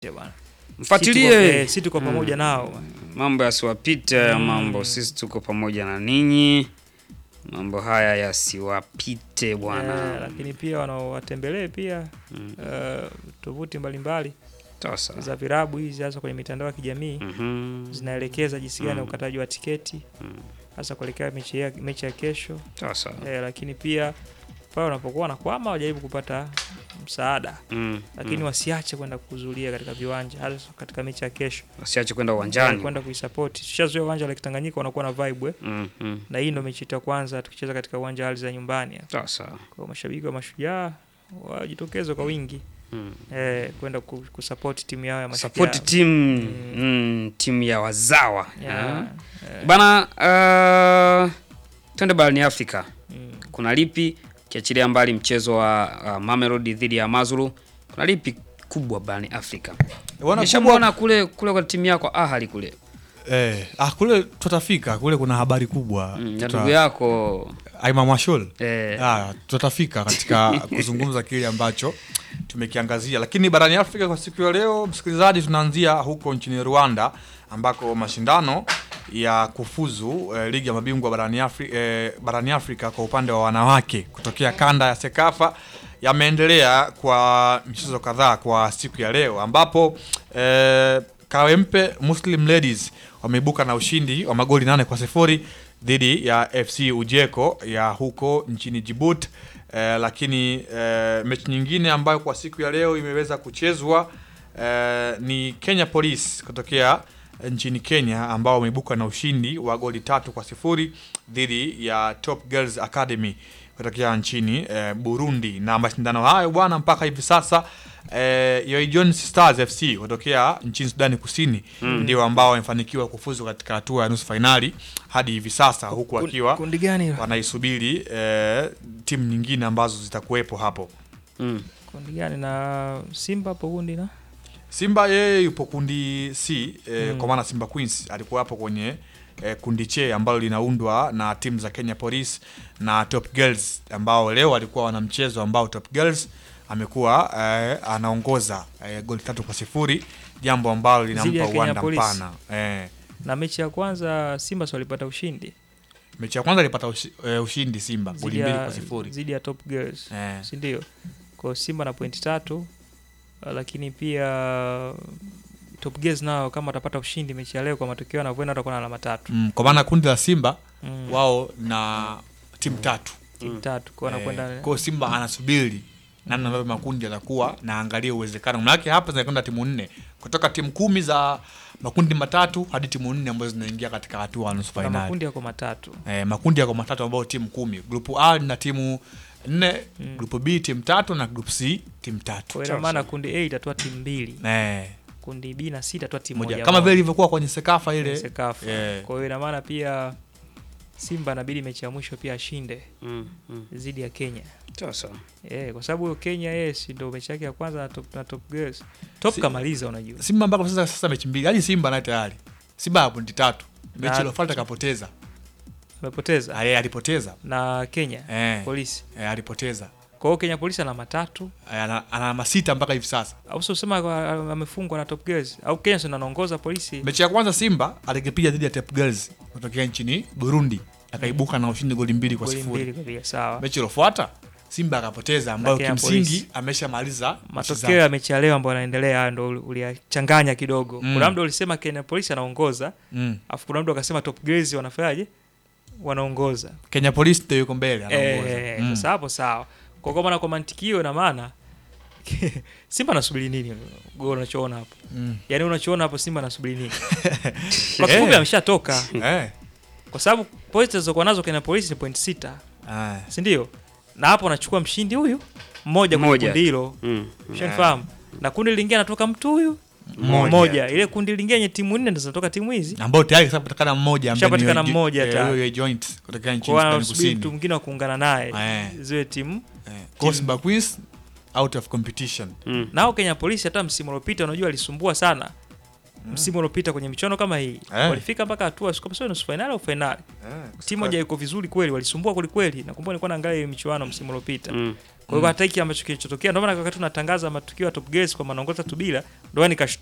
bwana. Mfuatilie si tuko pamoja nao. mambo yasiwapite, mambo sisi tuko pamoja na ninyi, mambo haya yasiwapite Eh, bwana. lakini pia wanaowatembelee pia eh, tovuti mbalimbali Sasa za virabu hizi hasa kwenye mitandao ya kijamii Mhm. zinaelekeza jinsi gani ya ukataji wa tiketi hasa kuelekea mechi ya, mechi ya kesho sasa eh, lakini pia pale wanapokuwa wanakwama wajaribu kupata msaada Mm, lakini mm. wasiache kwenda kuhudhuria katika viwanja hasa katika mechi ya kesho wasiache kwenda uwanjani. kwenda kuisapoti. Tushazoea uwanja wa Lake Tanganyika unakuwa na vibe eh. Mm, mm. na hii ndo mechi yetu ya kwanza tukicheza katika uwanja wa ardhi za nyumbani hapa. Sasa Kwa mashabiki wa Mashujaa wajitokeze kwa wingi Mm. eh, kwenda ku- kusupport timu yao ya Mashujaa. support team mm, timu ya wazawa Yeah, Ah. eh, bana. Uh, twende barani Afrika, mm. kuna lipi kiachilia mbali mchezo wa uh, Mamelodi dhidi ya Mazulu, kuna lipi kubwa barani Afrika? Wana Nishamwona kule kule kwa timu yako Ahali kule Eh, ah, kule tutafika kule, kuna habari kubwa mm, ya Tuta- ndugu yako Aima Mwashol eh, Ah, tutafika katika kuzungumza kile ambacho tumekiangazia, lakini barani Afrika kwa siku ya leo, msikilizaji, tunaanzia huko nchini Rwanda ambako mashindano ya kufuzu eh, ligi ya mabingwa barani, Afri, eh, barani Afrika kwa upande wa wanawake kutokea kanda ya Sekafa yameendelea kwa michezo kadhaa kwa siku ya leo ambapo eh, Kawempe Muslim Ladies wameibuka na ushindi wa magoli nane kwa sifuri dhidi ya FC Ujeko ya huko nchini Djibouti. Eh, lakini eh, mechi nyingine ambayo kwa siku ya leo imeweza kuchezwa eh, ni Kenya Police kutokea nchini Kenya ambao wameibuka na ushindi wa goli tatu kwa sifuri dhidi ya Top Girls Academy kutokea nchini eh, Burundi. Na mashindano hayo bwana, mpaka hivi sasa eh, Yoy Jones Stars FC kutokea nchini Sudani Kusini ndio ambao wamefanikiwa kufuzu katika hatua ya nusu fainali hadi hivi sasa, huku Kun- wakiwa kundi gani hilo? wanaisubiri eh, timu nyingine ambazo zitakuwepo hapo. mm. Kundi gani na Simba hapo kundi na Simba yeye yupo kundi C eh, Mm. kwa maana Simba Queens alikuwa hapo kwenye eh, kundi che ambalo linaundwa na timu za Kenya Police na Top Girls ambao leo walikuwa wana mchezo ambao Top Girls amekuwa eh, anaongoza eh, goli tatu kwa sifuri jambo ambalo Zidi ya linampa Kenya uwanda Police. mpana eh. na mechi ya kwanza Simba si walipata ushindi Mechi ya kwanza alipata ushi, eh, ushindi Simba goli zidi mbili ya, kwa sifuri zidi ya Top Girls eh. si ndio? Kwa Simba na pointi tatu, uh, lakini pia Top Girls nao kama watapata ushindi mechi ya leo kwa matokeo yanavyoenda watakuwa na alama tatu mm, kwa maana kundi la Simba mm. wao na timu tatu timu tatu kwa Eh, wanakwenda kwa hiyo Simba anasubiri namna ambavyo makundi yatakuwa na angalia uwezekano. Maanake hapa zinakwenda timu nne kutoka timu kumi za makundi matatu hadi timu nne ambazo zinaingia katika hatua ya nusu kuna fainali. makundi yako matatu Eh, makundi yako matatu ambayo timu kumi. Grupu A na timu nne, Mm. grupu B timu tatu na grupu C timu tatu. kwa hiyo ina maana kundi A itatoa timu mbili Eh, kundi B na C itatoa timu moja moja kama moja. vile ilivyokuwa kwenye Sekafa ile. Sekafa. Eh. Kwa hiyo ina maana pia Simba inabidi mechi ya mwisho pia ashinde Mm. Mm. dhidi ya Kenya. Sasa Eh, kwa sababu Kenya yeye si ndio mechi yake ya kwanza na Top, na top Girls. Top Si- kamaliza unajua. Simba mpaka sasa sasa mechi mbili. Hadi Simba naye tayari. Simba ana pointi tatu. Mechi Na- iliyofuata kapoteza. Amepoteza Ah, yeye alipoteza. na Kenya Eh, polisi. eh, alipoteza. Kwa hiyo Kenya polisi ana matatu Eh, ana ana alama sita mpaka hivi sasa. au sio sema kwa- amefungwa na Top Girls au Kenya sio anaongoza polisi. Mechi ya kwanza Simba alikipiga dhidi ya Top Girls kutokea nchini Burundi, akaibuka na ushindi goli mbili kwa Goli sifuri. mbili kwa bila sawa. Mechi iliyofuata Simba akapoteza, ambayo Kenya kimsingi Police. ameshamaliza mechi Matokeo zake. ya mechi ya leo ambayo yanaendelea haya ndo uliyachanganya kidogo. Mm. Kuna mtu alisema Kenya polisi anaongoza, Mm. afu kuna mtu akasema Top Girls wanafanyaje? Wanaongoza. Kenya Police ndio yuko mbele anaongoza. Eh, Mm. sasa hapo sawa. Kwa kwa maana kwa mantikio ina maana Simba anasubiri nini? Goli unachoona hapo. Mm. Yaani unachoona hapo Simba anasubiri nini? Kwa kifupi Eh. ameshatoka Eh. kwa sababu pointi zilizokuwa nazo Kenya Police ni point sita, Ah. si ndio? Na hapo anachukua mshindi huyu mmoja kwenye Mmoja. kundi hilo. mm. Ushanifahamu? Na kundi lingine anatoka mtu huyu Mmoja. mmoja. Ile kundi lingine yenye timu nne ndizo zinatoka timu hizi. ambao tayari kashapatikana mmoja ambaye ni Kashapatikana Yoy- mmoja eh, tayari. Yoy joint kutokea nchini Kwa Sudani anasubiri mtu Kusini. mwingine wa kuungana naye Eh. ziwe timu Eh, kwa Simba Queens out of competition. Mm. nao Kenya Polisi hata msimu uliopita unajua alisumbua sana msimu uliopita kwenye michuano kama hii Eh. walifika mpaka hatua sio sio nusu finali au finali timu moja iko vizuri kweli walisumbua kweli kweli nakumbuka nilikuwa naangalia hiyo michuano msimu uliopita Mm. Kwa hiyo hata hiki ambacho kilichotokea, ndio maana wakati tunatangaza matukio ya Top Gears kwa manaongoza tu bila, ndio maana nikashtuka